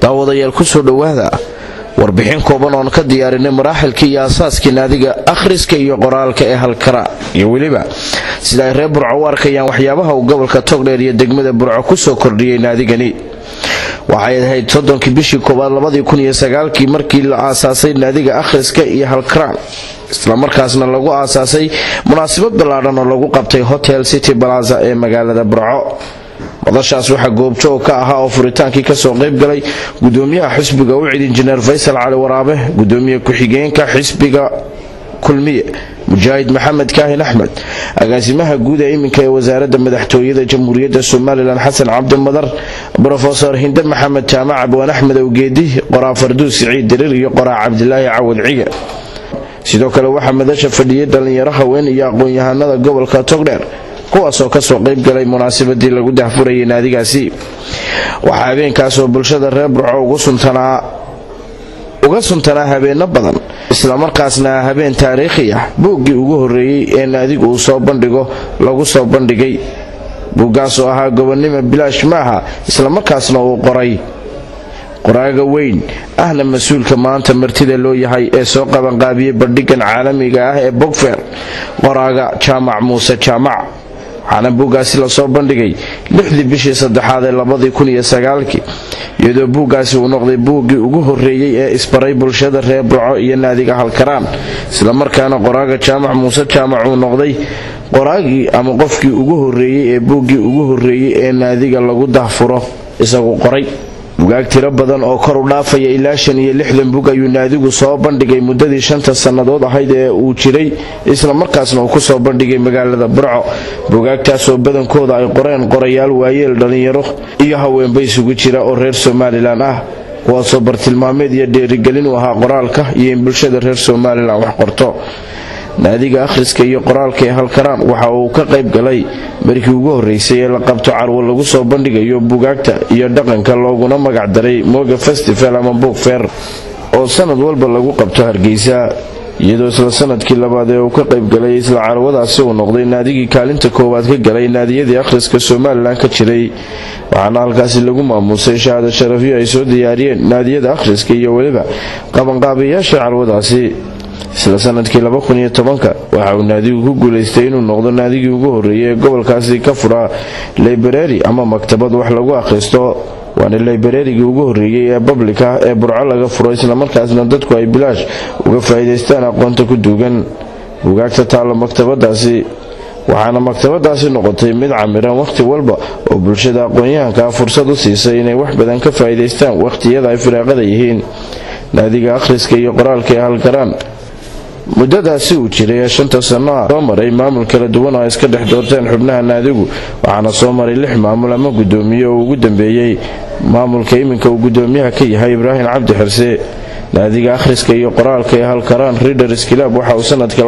daawadayaal kusoo dhowaada warbixin kooban oon ka diyaarinay maraaxilkii iyo asaaskii naadiga akhriska iyo qoraalka ee halkara iyo weliba sida ay reer burco u arkayaan waxyaabaha uu gobolka togdheer iyo degmada burco kusoo kordhiyey naadigani waxay ahayd soddonkii bishii koowaad labadii kun iyo sagaalkii markii la aasaasay naadiga akhriska iyo halkaraan islamarkaasna lagu aasaasay munaasabad ballaadhan oo lagu qabtay hotel city balaza ee magaalada burco madashaas waxaa goobjoog ka ahaa oo furitaankii kasoo qaybgalay gudoomiyaha xisbiga ucid injineer faysal cali waraabe gudoomiye ku-xigeenka xisbiga kulmiye mujaahid maxamed kaahin axmed agaasimaha guud ee iminka ee wasaaradda madaxtooyada jamhuuriyadda somalilan xasan cabdimadar brofesor hinde maxamed jaamac abwaan axmed awgeedi qoraa farduus siciid diriir iyo qoraa cabdilaahi cawad cige sidoo kale waxaa madasha fadhiyay dhallinyaro haween iyo aqoon-yahanada gobolka togdheer kuwaasoo kasoo qaybgalay munaasabadii lagu dahfurayay naadigaasi waxaa habeenkaasoo bulshada reer burco uga suntanaa habeeno badan islamarkaasna habeen taariikhi ah buuggii ugu horeeyey ee naadigu uu soo bandhigo lagu soo bandhigay buuggaasoo ahaa gobonnimo bilaash maaha islamarkaasna uu qoray qoraaga weyn ahna mas-uulka maanta martida loo yahay ee soo qabanqaabiyey bandhigan caalamiga ah ee bogfer qoraaga jaamac muuse jaamac waxaana buuggaasi lasoo bandhigay lixdii bishii saddexaad ee labadii kun iyo sagaalkii iyadoo buuggaasi uu noqday buuggii ugu horeeyey ee isbaray bulshada reer burco iyo naadiga halkaraan islamarkaana qoraaga jaamac muuse jaamac uu noqday qoraagii ama qofkii ugu horeeyey ee buuggii ugu horeeyey ee naadiga lagu dahfuro isagu qoray bugaag tiro badan oo kor u dhaafaya ilaa shan iyo lixdan bug ayuu naadigu soo bandhigay muddadii shanta sannadood ahayd ee uu jiray islamarkaasna uu kusoo bandhigay magaalada burco bugaagtaasoo badankooda ay qoreen qorayaal waayeel dhallinyaro iyo haweenba isugu jira oo reer somalilan ah kuwaasoo bartilmaameed iyo dheerigelin u ahaa qoraalka iyo in bulshada reer somalilan wax qorto naadiga akhriska iyo qoraalka ee halkaraan waxa uu ka qayb galay markii ugu horreysay ee la qabto carwo lagu soo bandhigayo bugaagta iyo dhaqanka looguna magacdaray moga festival ama bogfer oo sanad walba lagu qabto hargeysa iyadoo isla sanadkii labaad ee uu ka qayb galay isla carwadaasi uu noqday naadigii kaalinta koowaad ka galay naadiyadii akhriska somalilan ka jiray waxaana halkaasi lagu maamuusay shahaado sharafyo ay soo diyaariyeen naadiyada akhriska iyo weliba qabanqaabayaasha carwadaasi isla sanadkii waxa uu naadigu ku guulaystay inuu noqdo naadigii ugu horeeyay ee gobolkaasi ka furaa library ama maktabad wax lagu akhristo waana librarigii ugu horeeyey ee public ah ee burco laga furo islamarkaasna dadku ay bilaash uga faa'iidaystaan aqoonta ku duugan bugaagta taalla maktabadaasi waxaana maktabadaasi noqotay mid camiran wakhti walba oo bulshada aqoon-yahankaa fursad u siisay inay wax badan ka faa'iidaystaan wakhtiyada ay firaaqada yihiin naadiga akhriska iyo qoraalka ee halkaraan muddadaasi uu jiray ee shanta sanno ah soo maray maamul kala duwan oo ay iska dhex doorteen xubnaha naadigu waxaana soo maray lix maamul ama gudoomiye oo ugu dambeeyey maamulka iminka uu gudoomiyaha ka yahay ibraahim cabdi xirse naadiga akhriska iyo qoraalka ee halkaraan readers kilaab waxa uu sanadka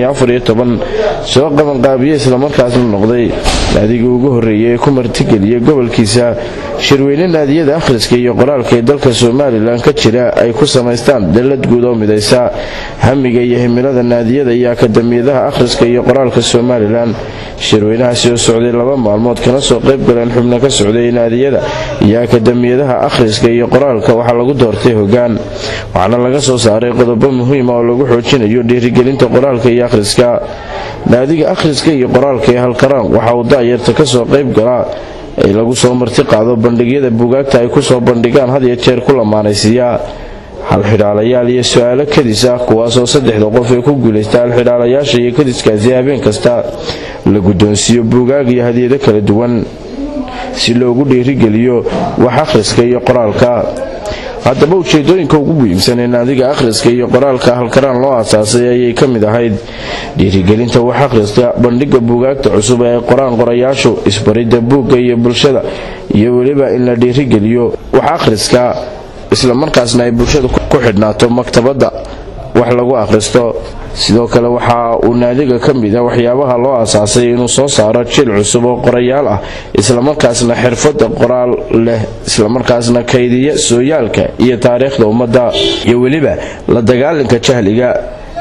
soo qabanqaabiyey islamarkaasna noqday naadigii ugu horeeyay ee ku martigeliyay gobolkiisa shirweyne naadiyada akhriska iyo qoraalka ee dalka somalilan ka jira ay ku samaystaan dallad guud oo midaysa hamiga iyo himilada naadiyada iyo akadamiyadaha akhriska iyo qoraalka somalilan shirweynahaasi oo socday laba maalmood kana soo qayb galeen xubno ka socday naadiyada iyo akadamiyadaha akhriska iyo qoraalka waxaa lagu doortay hogaan waxaana laga soo saaray qodobo muhiima oo lagu xoojinayo dhiirigelinta qoraalka iyo akhriska naadiga akhriska iyo qoraalka ee halkaraan waxa uu daayarta kasoo qayb galaa ay lagu soo marti qaado bandhigyada bugaagta ay kusoo bandhigaan had iyo jeer ku lamaanaysiiya halxidhaalayaal iyo su-aalo kadis ah kuwaasoo saddexda qof ee ku guulaysta halxidhaalayaasha iyo kadiskaasi habeen kasta la guddoonsiiyo buugaag iyo hadiyado kala duwan si loogu dhiirigeliyo wax akhriska iyo qoraalka haddaba ujeedooyinka ugu muhiimsan ee naadiga akhriska iyo qoraalka halkaraan loo aasaasay ayay ka mid ahayd dhiirigelinta wax akhriska bandhiga buugaagta cusub ee qoraan qorayaashu isbaridda buugga iyo bulshada iyo weliba in la dhiirigeliyo wax akhriska islamarkaasna ay bulshada ku xidhnaato maktabadda wax lagu akhristo sidoo kale waxa uu naadiga ka mid a waxyaabaha loo aasaasay inuu soo saaro jil cusub oo qorayaal ah islamarkaasna xirfada qoraal leh islamarkaasna kaydiya sooyaalka iyo taariikhda ummadda iyo weliba la dagaalanka jahliga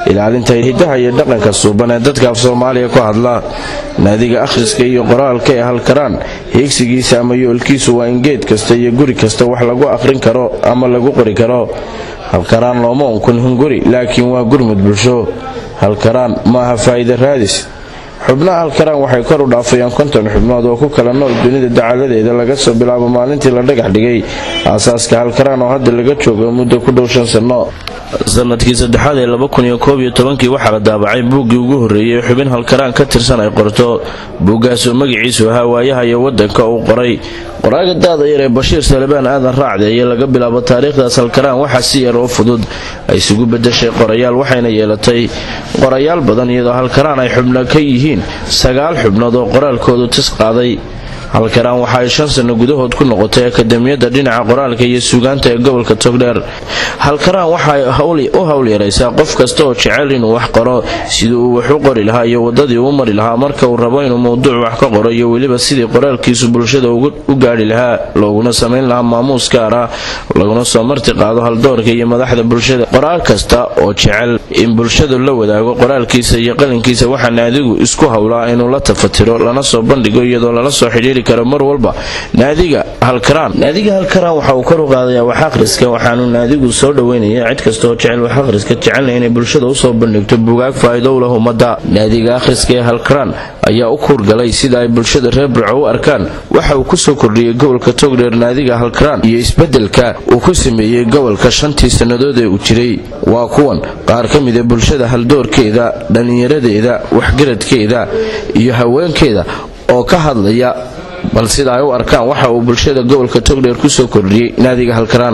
ilaalinta hidaha iyo dhaqanka suuban ee dadka af soomaaliya ku hadla naadiga akhriska iyo qoraalka ee halkaraan hiigsigiisa ama yoolkiisu waa in geed kasta iyo guri kasta wax lagu akhrin karo ama lagu qori karo halkaraan looma unkun hunguri laakiin waa gurmud bulsho halkaraan maaha faa'iida raadis xubnaha halkaraan waxay kor u dhaafayaan konton xubnood oo ku kala nool dunida dacaladeeda laga soo bilaabo maalintii la dhagax dhigay aasaaska halkaraan oo hadda laga joogo muddo ku dhow shan sanno sanadkii saddexaad ee kii waxaa la daabacay buuggii ugu horreeyey xubin halkaraan ka tirsan ay qorto buuggaasoo magaciisu ahaa waayaha iyo waddanka uu qoray qoraaga daada yar ee bashiir salebaan aadan raacdeeye laga bilaabo taariikhdaas halkaraan waxaa si yar oo fudud ay isugu bedeshay qorayaal waxayna yeelatay qorayaal badan iyadoo halkaraan ay xubno ka yihiin sagaal xubnood oo qoraalkoodu tis qaaday halkaraan waxa ay shan sanno gudahood ku noqotay akademiyadda dhinaca qoraalka iyo suugaanta ee gobolka togdheer halkaraan waxaay u hawl yaraysaa qof kasta oo jecel inuu wax qoro sidii uu wax u qori lahaa iyo waddadii uu mari lahaa marka uu rabo inuu mowduuc wax ka qoro iyo weliba sidii qoraalkiisu bulshada u gaadhi lahaa looguna samayn lahaa maamuus gaar ah laguna soo marti qaado haldoorka iyo madaxda bulshada qoraal kasta oo jecel in bulshadu la wadaago qoraalkiisa iyo qalinkiisa waxaa naadigu isku howlaa inuu la tafatiro lana soo bandhigo iyadoo lala soo xidhiiri karo mar walba naadiga halkaraan naadiga halkaraan waxa uu kor u qaadayaa wax akhriska waxaanu naadigu soo dhoweynaya cid kasta oo jecel wax akhriska jecelna inay bulshada usoo bandhigto buugaag faa'iido u leh ummadda naadiga akhriska ee halkaraan ayaa u kuurgalay sida ay bulshada reer burco u arkaan waxa uu kusoo kordhiyey gobolka togdheer naadiga halkaraan iyo isbeddelka uu ku sameeyey gobolka shantii sannadood ee uu jiray waa kuwan qaar ka mida bulshada haldoorkeeda dhallinyaradeeda waxgaradkeeda iyo haweenkeeda oo ka hadlaya bal sida ay u arkaan waxa uu bulshada gobolka togdheer kusoo kordhiyey naadiga halkaraan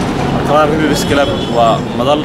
waa madal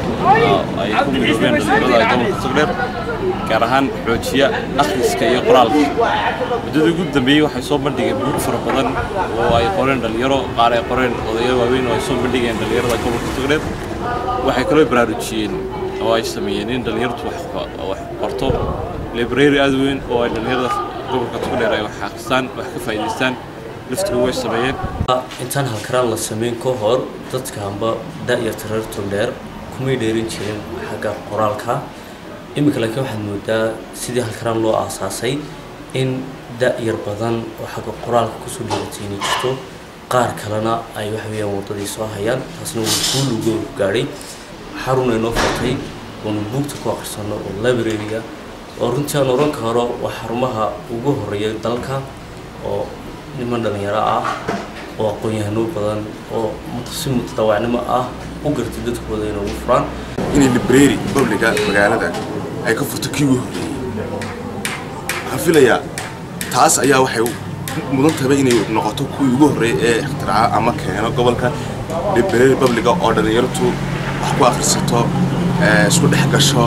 ay ku midoobeen dhalinyarada gobolka togdheer gaar ahaan xoojiya akhriska iyo qoraalka muddadii ugu dambeeyey waxay soo bandhigeen buug fara badan oo ay qoreen dhalinyaro qaar ay qoreen odayaal waaweyn oo ay soo bandhigeen dhalinyarada gobolka togdheer waxay kaloo baraarujiyeen oo ay sameeyeen in dhalinyartu wax qorto library aad weyn oo ay dhalinyarada gobolka togdheer ay wax akhristaan wax ka faa'iidaystaan laftigu way sameeyeen intaan halkaraan la sameyn ka hor dadka amba da'yarta reer togdheer kumay dheerin jirin xagga qoraalka iminka laakiin waxaad moodaa sidii halkaraan loo aasaasay in da'yar badan oo xagga qoraalka kusoo dheeratayni jirto qaar kalena ay waxa weeyaan waddadii soo hayaan taasna wuu guul uga gaadhay xarun ay noo furtay oonu buugta ku akhrisanno oo library-ga oo runtii aan oran karo waa xarumaha ugu horeeya dalka oo niman dhalinyaro ah oo aqoon-yahano badan oo si mutadaawacnimo ah u gartay dadkooda inay ugu furaan inay library publiga magaalada ay ka furto kii ugu horreeyey waxaan filayaa taas ayaa waxay mudan tahay inay noqoto kuwii ugu horreeyay ee ikhtiraca ama keeno gobolka library publiga oo dhalinyartu wax ku akhrisato isku dhex gasho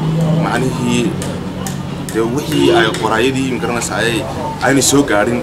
macnihii dee wixii ay qoraayadii magaranaysa ay aynay soo gaadhin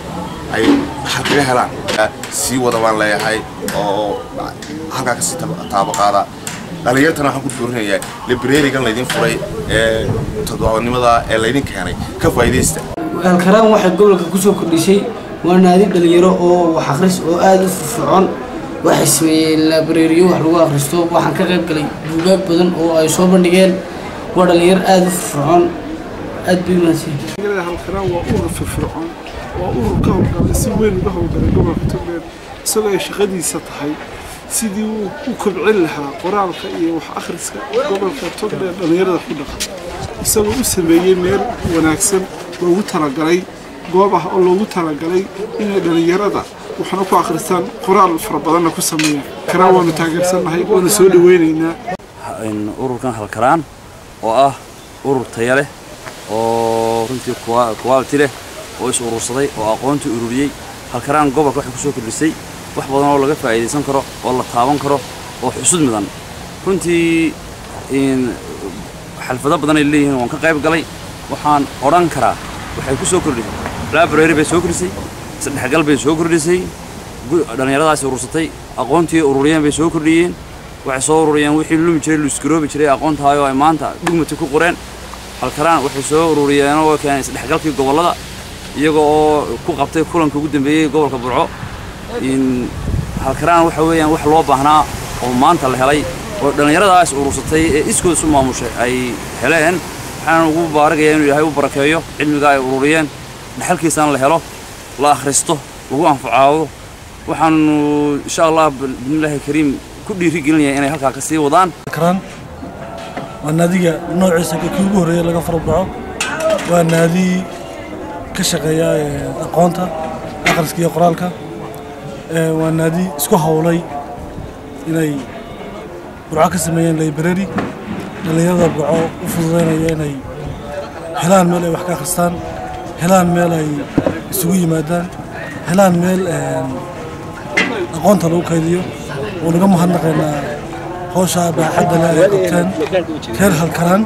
ay waxaa kaga helaan sii wada baan leeyahay oo halkaa kasii taabo qaada dhalinyartana waxaan ku doorinayaa librarigan laydin furay ee toddobaadnimada ee laydin keenay ka faa'iidaysta halkaraan waxay gobolka kusoo kordhisay waa naadi dhalinyaro oo wax akhris oo aada u firfircoon waxay sameeyeen librariyo wax lagu akhristo waxaan ka qayb galay buugaag badan oo ay soo bandhigeen waa dhalinyaro aada u firfircoon aad bay umaadsan halkaraan waa urur firfircoon waa urur ka howlgalay si weyn uga howlgalay gobolka togdheer isagoo ay shaqadiisa tahay sidii uu u kobcin lahaa qoraalka iyo wax akhriska gobolka togdheer dhallinyarada ku dhaqan isagoo u sameeyey meel wanaagsan loogu talagalay goob ah oo loogu talagalay inay dhallinyarada waxna ku akhristaan qoraal fara badanna ku sameeyaan karaan waanu taageersannahay waana soo dhaweynaynaa ururkan halkaraan oo ah urur taya leh oo runtii quality leh oo is urursaday oo aqoontii ururiyey halkaraan gobolka waxay ku soo kordhisay wax badan oo laga faa'iidaysan karo oo la taaban karo oo xusud mudan runtii xalfado badan ay leeyihiin waan ka qayb galay waxaan odhan karaa waxay ku soo kordhisay library bay soo kordhisay saddexgal bay soo kordhisay dhallinyaradaasi urursatay aqoontii ururiyeen bay soo kordhiyeen waxay soo ururiyeen wixii lumi jiray luisgaroobi jiray aqoontaayoo ay maanta dhugmati ku qoreen halkaraan waxay soo ururiyeen oo keenay saddexgalkii gobollada iyaga oo ku qabtay kulanka ugu dambeeyey gobolka burco halkaraan waxa weeyaan wax loo baahnaa oo maanta la helay oo dhallinyaradaas urursatay ee iskood isu maamushay ay heleen waxaan ugu baaragayaa inuu ilaahay u barakeeyo cilmiga ay ururiyeen dhaxalkiisana la helo la akhristo lagu anfacaado waxaanu insha allah bismillaahi kariim ku dhiirigelinayaa inay halkaa ka sii wadaan karaan waa naadiga noociisa kii ugu horreeya laga farbaxo waa naadi ka shaqeeya aqoonta akhriska iyo qoraalka waa naadi isku howlay inay burco ka sameeyeen library dhallinyarada burco u fududaynaya inay helaan meel ay wax ka akhristaan helaan meel ay isugu yimaadaan helaan meel aqoonta lagu kaydiyo oo naga mahadnaqaynaa hawsha baaxadda leh ay qabteen reer halkaraan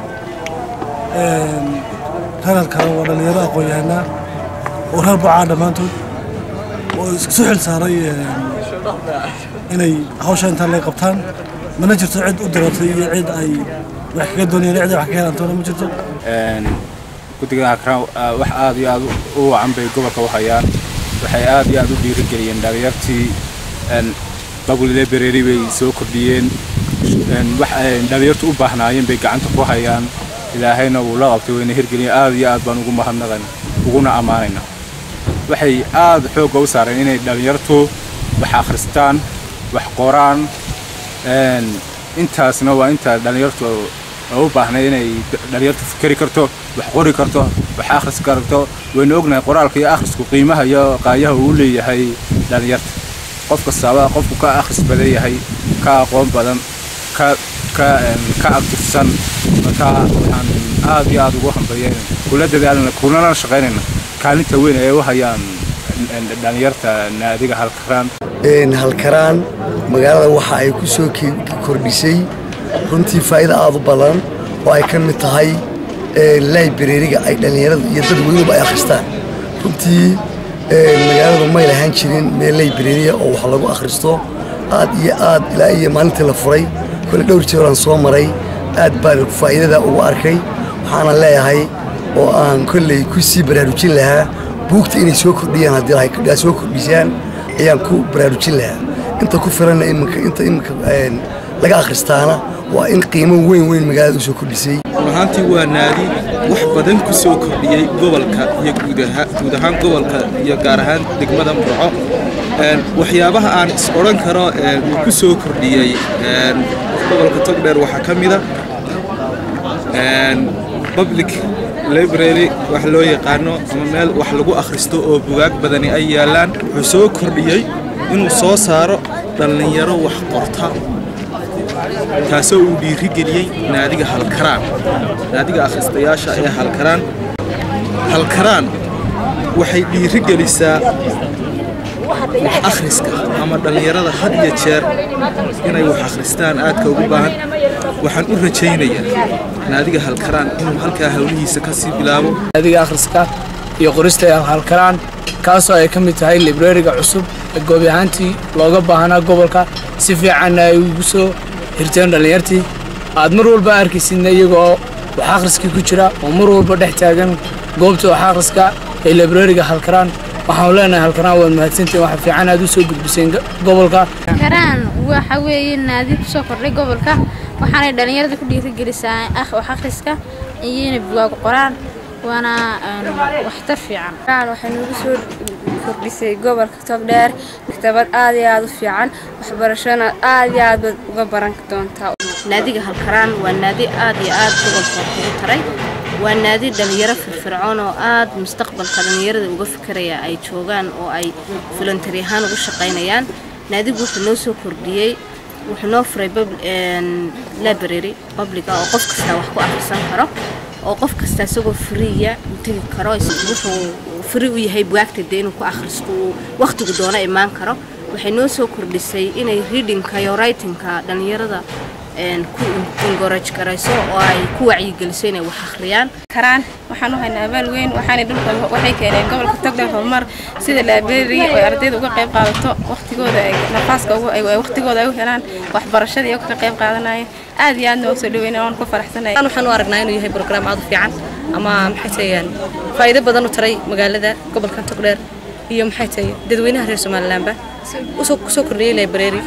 reer halkaraan waa dhallinyaro aqoon-yahanaa oo reer burcaa dhammaantood oo isku xil saaray inay hawsha intaan lay qabtaan mana jirto cid u diratay iyo cid ay wax kaga doonayeen cid ay wax ka helantoona ma jirto guddiga hakraan wax aad iyo aad u wacan bay gobolka u hayaan waxay aad iyo aad u dhiirigeliyeen dhalinyartii babulle bereeri bay soo kordhiyeen wax ay dhalinyartu u baahnaayeen bay gacanta ku hayaan ilaahayna wuu la qabtay wayna hirgeliyeen aad iyo aad baan ugu mahadnaqan uguna ammaanayna waxay aad xoogga u saareen inay dhalinyartu wax akhristaan wax qoraan intaasna waa inta dhalinyartu u baahnay inay dhalinyartu fikeri karto wax qori karto wax akhris karto waynu ognahay qoraalka iyo akhrisku qiimaha iyo qaayaha uu leeyahay dhalinyarta qof kastaaba qofku ka akhris badan yahay ka aqoon badan ka ka ka abtirsan marka waxaan aad iyo aad ugu hambeeyeen kula dadaalna kulana shaqaynayna kaalinta weyn ay u hayaan dhalinyarta naadiga halkaraan halkaraan magaalada waxa ay ku soo kordhisay runtii faa'iido aad u badan oo ay ka mid tahay librariga ay dhallinyarada iyo dad weynuba ay akhristaan runtii magaaladu may lahaan jirin meel librariya oo wax lagu akhristo aad iyo aad ilaa iyo maalintii la furay kole dhowr jeeraan soo maray aad baan faa'iidada ugu arkay waxaana leeyahay oo aan kolley ku sii baraarujin lahaa buugta inay soo kordhiyaan haddii ay soo kordhisaan ayaan ku baraarujin lahaa inta ku filanna iminka inta iminka laga akhristaana waa in qiimo weyn weyn magaalada u soo kordhisay ahaantii waa naadi wax badan ku soo kordhiyey gobolka iyo guud ahaan gobolka iyo gaar ahaan degmada burco waxyaabaha aan is odhan karo uu ku soo kordhiyey gobolka togdheer waxaa ka mida public library wax loo yaqaano ama meel wax lagu akhristo oo bugaag badani ay yaallaan wuxuu soo kordhiyey inuu soo saaro dhallinyaro wax qorta taasoo uu dhiirigeliyey naadiga halkaraan naadiga akhristayaasha ee halkaraan halkaraan waxay dhiirigelisaa wax akhriska ama dhallinyarada had iyo jeer inay wax akhristaan aadka ugu baahan waxaan u rajaynayaa naadiga halkaraan inuu halkaa hawlihiisa ka sii bilaabo naadiga akhriska iyo qorista ee halkaraan kaasoo ay ka mid tahay librariga cusub ee goobi ahaantii looga baahnaa gobolka si fiicanna ay ugu soo hirteen dhallinyartii aad mar walba arkaysidna iyagoo wax akhriskii ku jira oo mar walba dhex taagan goobta wax akhriska ee librariga halkaraan waxaanu leenahay halkaraan waad mahadsantihin waxa fiican aad u soo gudbiseen gobolka halkaraan waxa weeye naadi ku soo kordhay gobolka waxaanay dhallinyarada ku dhiirigelisaa wax akhriska iyo inay bugaagu qoraan waana waxtar fiican waxay nagu soo kordhisay gobolka togdheer maktabad aad iyo aad u fiican waxbarashona aad iyo aad baad uga baran doontaa naadiga halkaraan waa naadi aad iyo aad gobolka kugu taray waa naadi dhalinyaro firfircoon oo aad mustaqbalka dhalinyarada uga fikeraya ay joogaan oo ay voluntary ahaan ugu shaqaynayaan naadigu wuxuu noo soo kordhiyey wuxuu noo furay library publica oo qof kasta wax ku akhrisan karo oo qof kasta isagoo friya u tegi karo wuxuu fri u yahay bugaagta dee inuu ku akhristo uu wakhtigu doono imaan karo waxay noo soo kordhisay inay readingka iyo writingka dhalinyarada ku encourage garayso oo ay ku wacyigeliso inay wax akhriyaan karaan waxaan u haynaa abaal weyn waxaanay dhulka waxay keeneen gobolka togdheer horumar sida library oo ardayda uga qayb qaadato waqtigooda ay nafaaska ugu ay waqtigooda ay u helaan waxbarashada iyo ka qayb qaadanaya aad iyo aadna soo dhaweynaa waan ku faraxsanahay waxaan u aragnaa inuu yahay program aad u fiican ama maxay tahayaan faa'iido badan u taray magaalada gobolka togdheer iyo maxay tahay dadweynaha reer somalilandba usoo kusoo kordhiyey library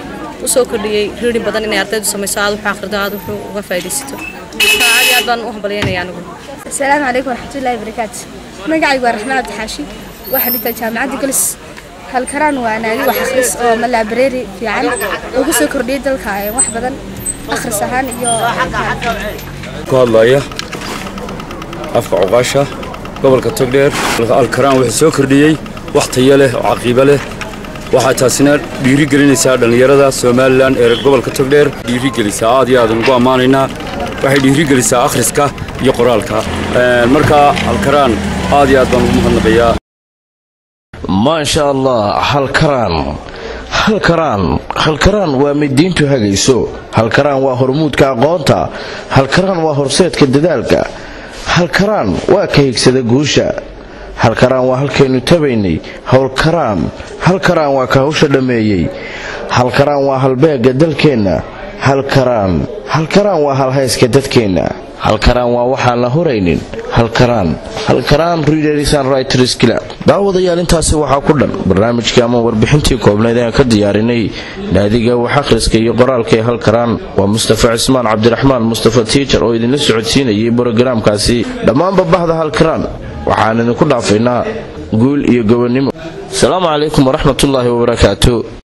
usoo kordhiyey riirin badan inay ardaydu samayso aad wuxuu akhrido aad wuxuu uga faa'iidaysato aad iyo aad baan u hambalyaynaya anigu asalaamu calaykum waraxmatullaahi barakaatu magacaygu waa raxmaan cabdixaashi waxaan dhigtaa jaamacadda golis halkaraan waa naadi wax akhris oo malaabareeri fiican ugu soo kordhiyey dalka wax badan akhris ahaan iyo ku hadlaya afka cuqaasha gobolka togdheer alkaraan wuxuu soo kordhiyey wax tayo leh oo caqiibo leh waxaa taasina dhiiri gelinaysaa dhallinyarada somalilan ee gobolka togdheer dhiiri gelisaa aad iyo aadan ugu ammaanaynaa waxay dhiiri gelisaa akhriska iyo qoraalka marka alkaraan aad iyo aad baan ugu mahadnaqayaa maasha allah halkaraan halkaraan halkaraan waa mid diintu hagayso halkaraan waa hormuudka aqoonta halkaraan waa horseedka dadaalka halkaraan waa ka higsada guusha halkaraan waa halkaynu tabaynay howlkaraan halkaraan waa ka hawsha dhammeeyey halkaraan waa halbeegga dalkeenna halkaraan halkaraan waa halhayska dadkeenna halkaraan waa waxaan la huraynin halkaraan halkaraan readerisan writers club daawadayaal intaasi waxaa ku dhan barnaamijkii ama warbixintii koobnayd aan ka diyaarinay naadiga wax akhriska iyo qoraalka ee halkaraan waa mustafa cismaan cabdiraxmaan mustafa tiijar oo idinla socodsiinayay brogaraamkaasi dhammaanba bahda halkaraan waxaan idinku dhaafaynaa guul iyo gobonnimo asalaamu calaykum waraxmatullaahi wabarakaatu